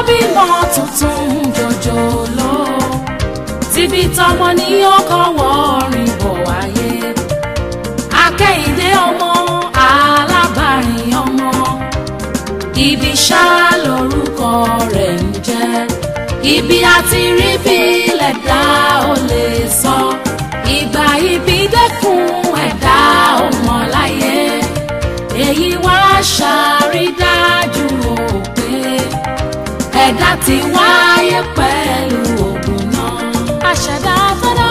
bímọ tuntun jòjòló tíbi tọmọ ní ọkọ wọrin bọ̀ wáyé akẹ́yìndé ọmọ alábàárìn ọmọ ibi ṣá lórúkọ rẹ̀ ń jẹ́ ibi àti rí bí lẹ̀dá ò lè sọ ìgbà ibi dẹ́kun ẹ̀dá ọmọ láyé èyí wá ṣàrídájú o pé ẹ̀dá ti wáyé pẹ̀lú ògùn náà. àṣẹ̀dá tó dá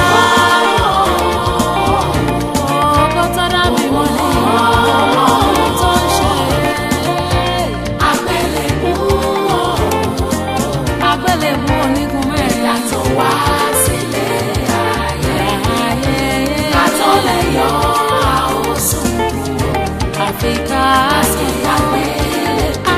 ọkọ̀ tó dá mi wọlé tó ń ṣe àgbélébú àgbélébú onígun mẹ́rin àtọ̀ wá sílé ayé ká tó lè yọ àwòsùn àfikà sí àgbélébú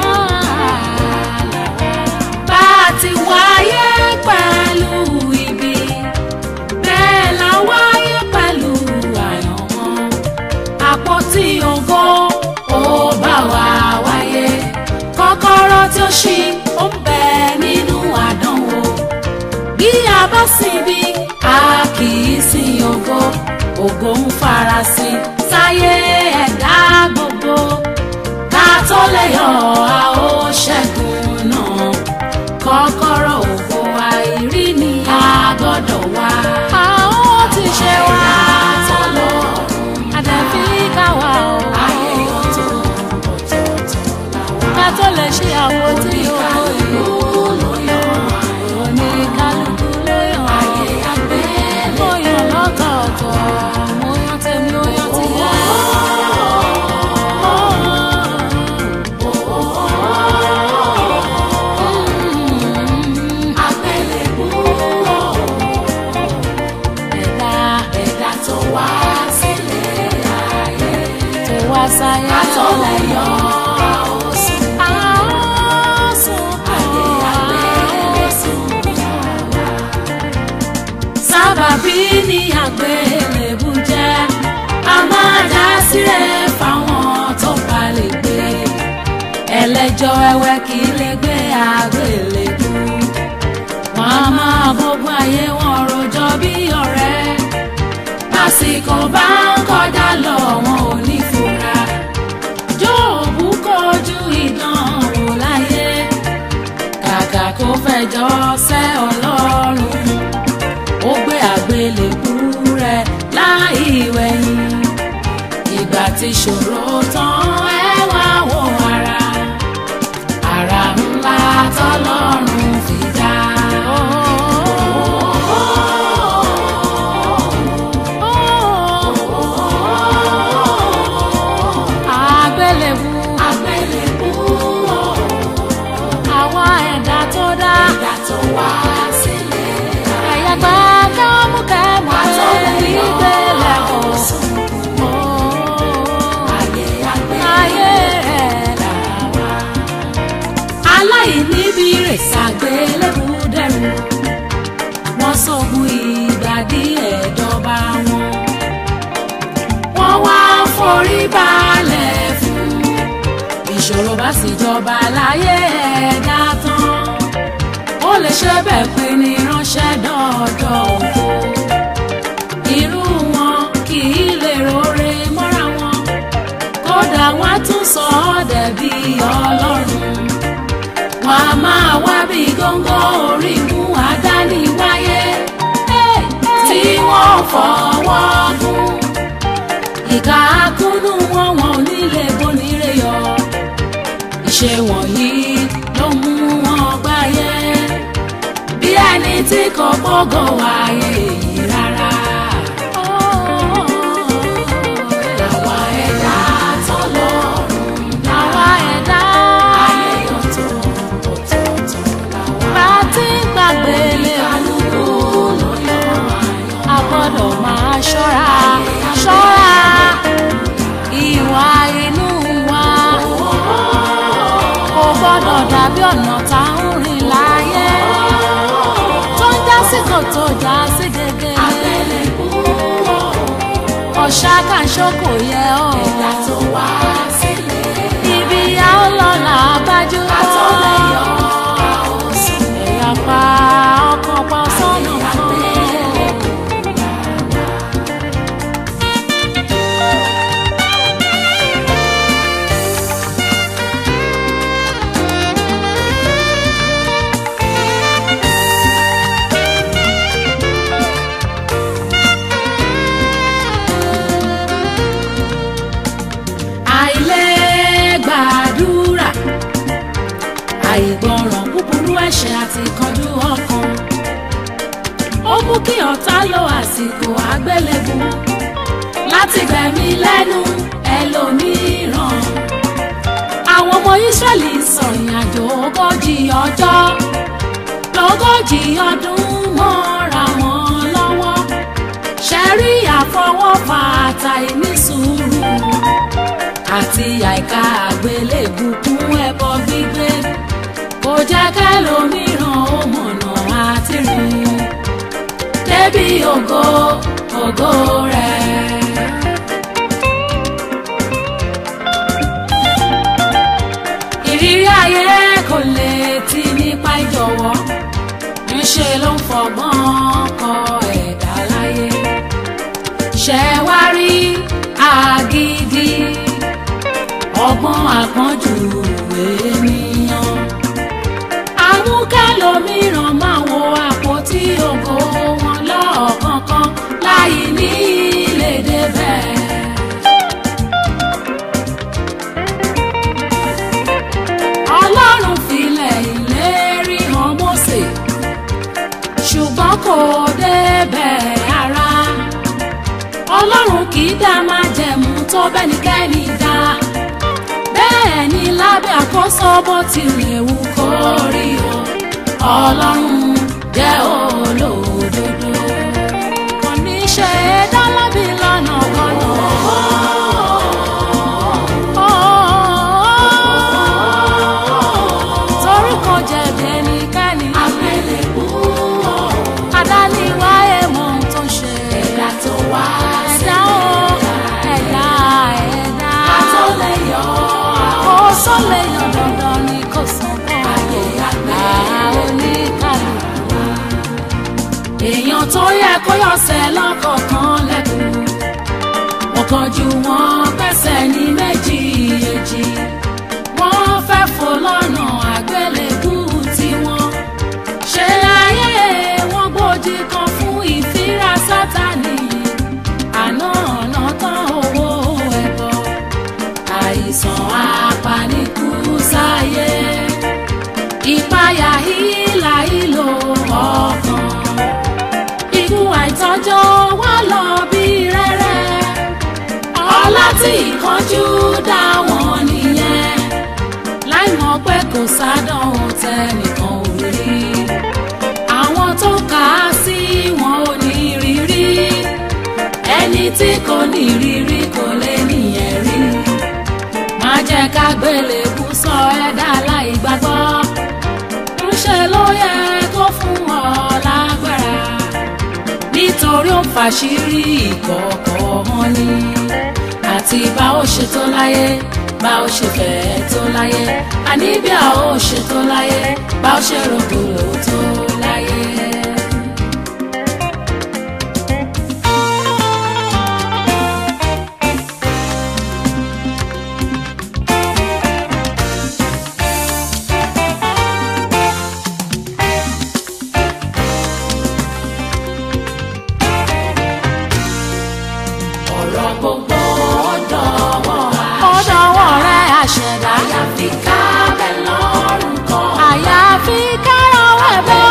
bá a ti wáyé pẹ̀lú ibi bẹ́ẹ̀ la wáyé pẹ̀lú àyànmọ́ àpótí ògo ó bá wa wáyé kọ́kọ́rọ́ tí ó ṣí ó ń bẹ nínú àdánwò bí a bá síbi a kì í sin ògo ògo ń farasin sáyé ẹ̀dá gbogbo ká tó lè yọ a ó ṣẹ́gun náà kọ́kọ́rọ́ ògo àìrí ni a gbọ́dọ̀ wá. a ó ti ṣe wá àdàbí káwa o. ayé ọ̀tọ̀ ọ̀tọ̀ọ̀tọ̀ làwa. ká tó lè ṣe àwọn tí ògo ìlú ló yàn. oníkálukú ló yàn. ayé àgbẹ̀ mo yàn lọ́tọ̀ọ̀tọ̀. mo yàn tèmi ó yàn tìyẹ. àgbélébú ẹ̀dá ẹ̀dá tó wá sílé ayé tó wá sáyé àtọ̀lẹ̀ yọ àwòsùn àwòsùn ayé àgbélébùsùn sábàbí ni àgbélébù jẹ́ a máa dá sílẹ̀ fáwọn tó bá lè gbé ẹlẹ́jọ́ ẹwẹ́ kì í lè gbé àgbélébù wọn a máa bógun ayé wọn rojọ́ bí ọ̀rẹ́ lásìkò bá ń kọjá lọ wọn ò ní fura jóòbù kojú ìdánwò láyé kàkà kó fẹjọ́ sẹ́ ọlọ́run ó gbé àgbélébú rẹ̀ láì wẹ̀yìn ìgbà tí ṣòro tán ẹ wá wo ara ara ńlá tọ́lọ́run fi dá. àgbélébú àgbélébú àwa ẹ̀dá tó dá ẹ̀dá tó wá sílé ẹ̀yà gbà kámúkámú pé ìgbélé kò sùn ayé ayé rẹ̀ là wá. aláìníbi rè ṣàgbélébú dẹrù wọ́n sọ̀gùn ìgbà díẹ̀ dọ́ba wọn wọ́n wá forí balẹ̀ fún ìṣòro bá sì jọba láyé ẹ̀dá tán ó lè ṣe bẹ́ẹ̀ pé ní ránṣẹ́ dọ́ọ̀dọ̀ ògo irú wọn kì í lè rore mọ́ra wọn kódà wọn á tún sọ ọ́ dẹ̀bi ọlọ́run wọn a máa wá bí góńgó orí mú àdániwáyé tí wọ́n fọwọ́ gún ìka akúnnú wọn wọn ò ní lè bonire yọ ìṣe wọ̀nyí ló mú wọn gbáyé bí ẹni tí kò gbọ́gàn wáyé yìí rárá. Àwa ẹ̀dá tọ́lọ́run dá. Àwa ẹ̀dá ayé ọ̀tọ̀ ọ̀tọ̀ọ̀tọ̀ làwa. Bá a ti ń gbàgbé lè kálukú ló yọ àyàn. A gbọ́dọ̀ máa ṣọ́ra ṣọ́ra ìwà inú wa. Kò gbọ́dọ̀ dàbí ọ̀nà tá ń rìn láyé. Tó ń já sí kòtò já sí gègé. Àgbélébú ọ̀ṣà kàṣọ kò yẹ ọ́. ẹ̀dá tó wá sílé. ibi a ó lọ là á bájú. àtọ́lẹ̀ yọ ọ̀tá lo àsìkò àgbélébù láti gbẹ̀mí lẹ́nu ẹlòmíràn. àwọn ọmọ Ísírẹ́lì sọ̀rìn àjò ogójì ọjọ́ lógójì ọdún mọ́ra wọn lọ́wọ́ ṣẹ́rí àfọwọ́fà àtàìní sùúrù àti àìka àgbélébù kún ẹbọ gbígbé kò jẹ́ kẹ́lòmíràn ó mọ̀nà àti rìn débi ògo ògo rẹ̀. ìrírí ayé kò lè ti nípa ìjọ̀wọ́ ńṣe ló ń fọgbọ́n kọ ẹ̀dá láyé ṣẹ wá rí àgídí ọgbọ́n àpọ́njù ènìyàn amúkẹ́lòmíràn máa wo àpótí ògo wọn lọ́ọ̀kọ̀ọ̀kan láì ní lè débẹ̀. ọlọ́run filẹ̀ ìlérí hàn Mósè ṣùgbọ́n kò débẹ̀ ara ọlọ́run kì í dá máa jẹ̀mú tó bẹ́nikẹ́ni dá bẹ́ẹ̀ ni lábẹ́ àkóso bó tilẹ̀ wù kó rí o ọlọ́run jẹ́ olódodo kò ní ṣe é dá lábì lọ́nà kọ́nà. torí kò jẹ̀bi ẹnikẹ́ni. àgbélébú adániwáyé mọ ohun tó ń ṣe. ẹ̀dá tó wá ẹ̀dá o ẹ̀dá ẹ̀dá. ká tó lè yọ ó sọ lè yàn dandan ni kò sàn kọ́. ayé àgbẹ̀ oníkàlùkù. èèyàn tó yẹ kó yọ̀sẹ̀ lọ́kọ̀ọ̀kan lẹ́kùn. ọ̀kan ju wọn pẹ̀sẹ̀ ní méjì èjì. wọ́n fẹ́ fò lọ́nà àgbélébú tiwọn. ṣe ayé wọn gbòdì kan fún ìfira sátani. àná ọ̀nà tán owó ẹ̀bọ. àìsàn apanikú sáyé. ìpayà hílà ìlò ọkàn. ikú àìtọ́jọ́ wá lọ bí rẹ́rẹ́. ọlá tí ìkánjú dá wọn nìyẹn. láì mọ̀ pé kò sádánwò tẹnìkan ò rí. àwọn tó kà á sí wọn ò ní rírí. ẹni tí kò ní rírí kò lè níyẹn rí. má jẹ́ ká gbélébú sọ ẹ̀dá láì gbàgbọ́. ńṣe ló yẹ kó fún ọ lágbára. nítorí ó fàṣírí ìkọ̀kọ̀ wọn ni. àti bá ó ṣe tó láyé bá ó ṣe fẹ́ tó láyé. àní bí a ó ṣe tó láyé bá ó ṣe rògbòlò tó láyé. ọ̀rọ̀ gbogbo ọ̀dọ̀wọ́ ọ̀dọ̀wọ́ rẹ̀ àṣẹ̀dá. àyàfi ká bẹ̀ lọ́rùn kan. àyàfi kárọ̀wọ́ ẹ̀bọ́.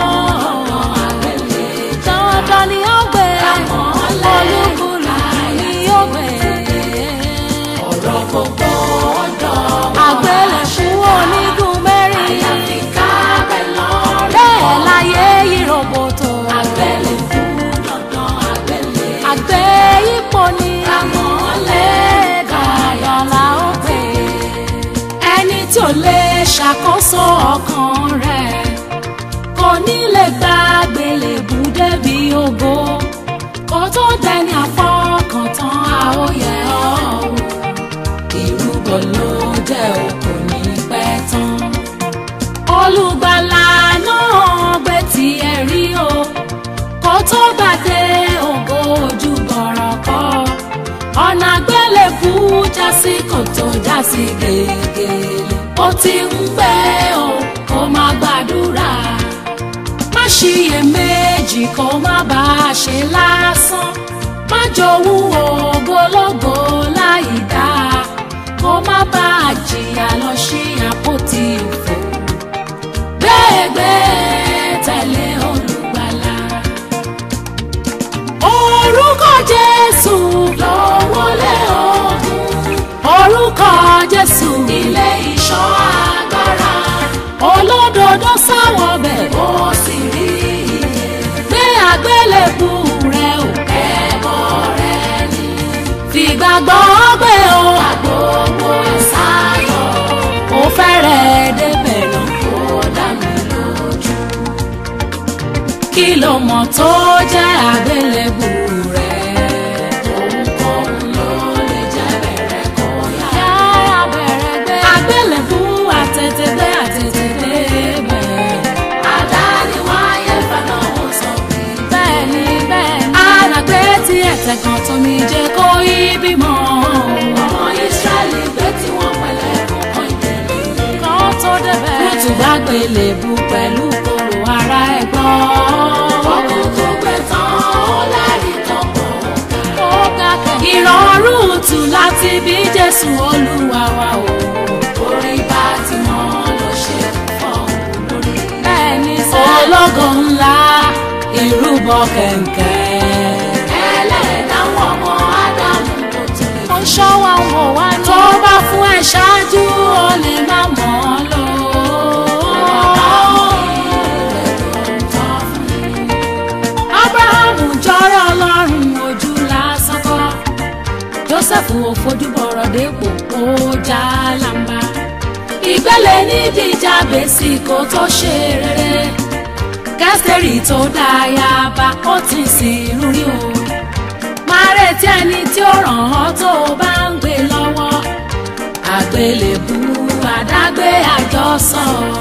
dandan ni ó gbé. olúkúlùkù ni ó gbé. ọ̀rọ̀ gbogbo ọ̀dọ̀wọ́ àgbélẹ̀kú onígun mẹ́rin. àyàfi ká bẹ̀ lọ́rùn bẹ́ẹ̀ láyé yí roboto. àgbélébú dandan àgbélé. àgbẹ̀ ipò ni. Àmọ́lẹ̀ dandan la ó gbé. ẹni tí ò lè ṣàkóso ọkàn rẹ̀ kò ní lè gba àgbélébù débi ògo kó tó dẹni àfọkàntán àóyẹ ọ̀hún ìrúbọ ló jẹ́ o kò ní pẹ́ tán olùgbàlà náà gbé tiẹ̀ rí o kó tó gbàdé ògo ojú bọ̀rọ̀ kọ́ ọ̀nà àgbélébù jásí kòtò jásí gègèlè ó ti ń pẹ́ o kó má gbàdúrà má ṣiyèméjì kó má bá a ṣe lásán má jowú ògbólógbò láì dáa kó má bá a jìyà lọ sí àpótí òfò gbẹ́gbẹ́ tẹ̀lé olùgbàlà gbàgbọ́ gbé o gbogbo sáyọ̀ ó fẹ́rẹ̀ débẹ̀ náà. ó dá mi lójú. kí ló mọ̀ tó jẹ́ àgbélébù rẹ̀. Ohunkóhun ló lè jẹ́ bẹ̀rẹ̀ kó yá. yára bẹ̀rẹ̀ gbé. àgbélébù àtẹ̀tẹ̀gbé àtẹ̀tẹ̀gbé bẹ̀. Àdániwáyé fẹ́ràn wọn sọ pé bẹ́ẹ̀ ni bẹ́ẹ̀ ni. alàgbé tí ẹ̀tẹ̀ kan tómi jẹ́ kó yí bímọ. ọmọ Ísírẹ́lì gbé tí wọ́n pẹ̀lẹ́ kọ̀ọ̀kan ìdẹ̀lẹ̀. kan tó débẹ̀. wọ́n tún bá gbélébù pẹ̀lú kòrò ara ẹ̀ gbọ́. Ọkùn tó gbé tán ó lẹ́rìí tó pọ̀. ó ga kẹ̀kẹ́. ìrọ̀rùn tù láti bí Jésù Olúwa wa o. Orí bá ti mọ́ ló ṣe fọ́ lórí. bẹ́ẹ̀ni sẹ́. ológo ńlá ìrúbọ kẹ̀kẹ́. Ẹlẹ́dàá wọn ọmọ Ádámù tó tún lè ó ṣọ́ wa ń wò wá ní. tó bá fún ẹ ṣáájú ó lè má mọ̀ ọ́ lò. Ábúráhámù jọrọ Ọlọ́run ojú lásán kọ́. Jósẹ́fù ò fojú bọ̀rọ̀ dépò ó já lámbá. Ìgbẹ́lẹ̀ nídìí Jábésì kó tó ṣe rere. Kẹ́sìtẹ́rì tó dáyà bá ó ti sìn rúrí o máa retí ẹni tí ó ràn ọ́ tó o bá ń gbé lọ́wọ́ àgbélébù àdágbé àjọsọ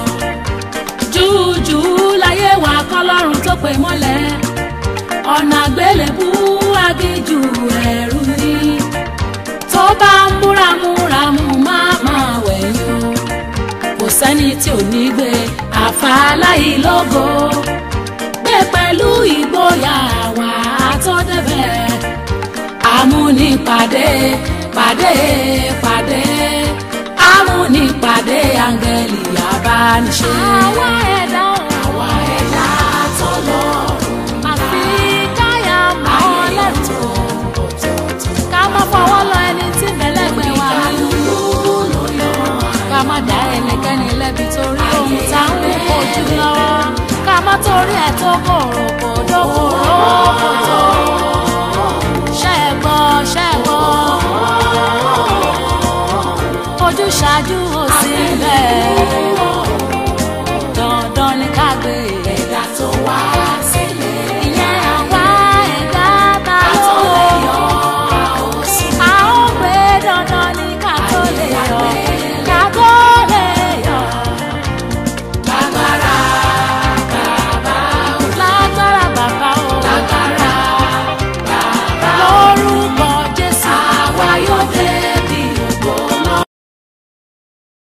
júùjù láyé wà kọlọ́run tó pè mọ́lẹ̀ ọ̀nà àgbélébù agíjù ẹ̀rù ni tó bá ń múramúramù má máa wẹ̀yìn o kò sẹ́ni tí ò ní gbé àfàlàyé lógo gbé pẹ̀lú ìgboyà wà á tó débẹ̀ amúnipàdé pàdé pàdé amúnipàdé áńgẹ́lì abániṣe. àwa ẹ̀dá àwa ẹ̀dá tó lọ́rùn àfi káyà mọ́ lẹ́tọ̀ ká má fọwọ́ lọ ẹni tí mẹ́lẹ́gbẹ̀ẹ́ wà nínú ká má dá ẹnikẹ́ni lẹ́bi torí ohun tá ń wò ojú lọ́wọ́ ká má torí ẹ̀ tó kòròkò dókòrò kòtò ṣẹ́gbọ́ ṣẹ́gbọ́ ojúṣàájú ò sí bẹ́ẹ̀.